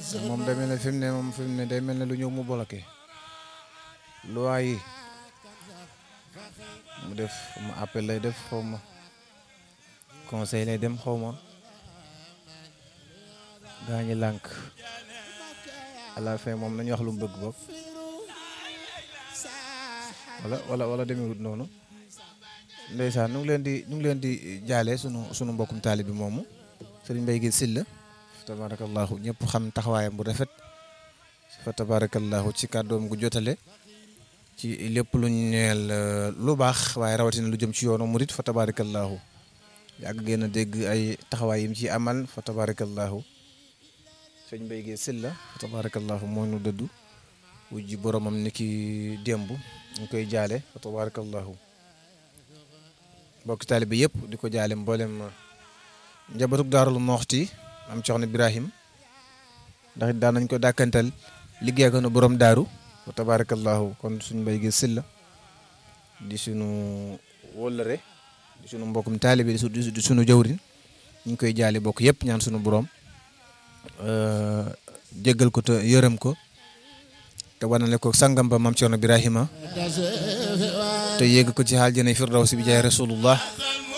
moom day mel ne fi mu ne moom fi mu ne day mel ne lu ñëw mu bloqué loi yi mu def mu appel lay def xaw ma conseil lay dem xaw ma gaa ñi lànk à la fin moom nañu wax lu mu bëgg bopp wala wala wala demewut noonu ndeysaan nu ngi leen di ñu ngi leen di jaale sunu sunu mbokkum taalibi moomu sëriñ Mbay gi Silla tabarakallahu ñëpp xam taxawaayam bu rafet fa tabarakallahu ci kàddoom gu jotale ci lépp lu ñu ñeel lu baax waaye rawatina lu jëm ci yoonu murit fa tabarakallahu yàgg gën a dégg ay taxawaay yim ci amal fa tabarakallahu sëñ Mbay gi Silla fa tabarakallahu moo nu dëddu wujji boromam ni ki démb ñu koy jaale fa tabarakallahu mbokki taalibe yëpp di ko jaale mboolem njabatuk daarul moxti am coxna Ibrahim ndax it daan nañ ko dàkkantal liggéey ko na borom daaru wa tabarakallahu kon suñ mbay gi silla di sunu wóllëre di sunu mbokkum taalibe di sunu jawrin ñu ngi koy jaale bokk yëpp ñaan sunu borom jéggal ko te yërëm ko te wanale ko sangam ba mam coxna Ibrahima te yéeg ko ci xaal jëne firdawsi bi jaay rasulullah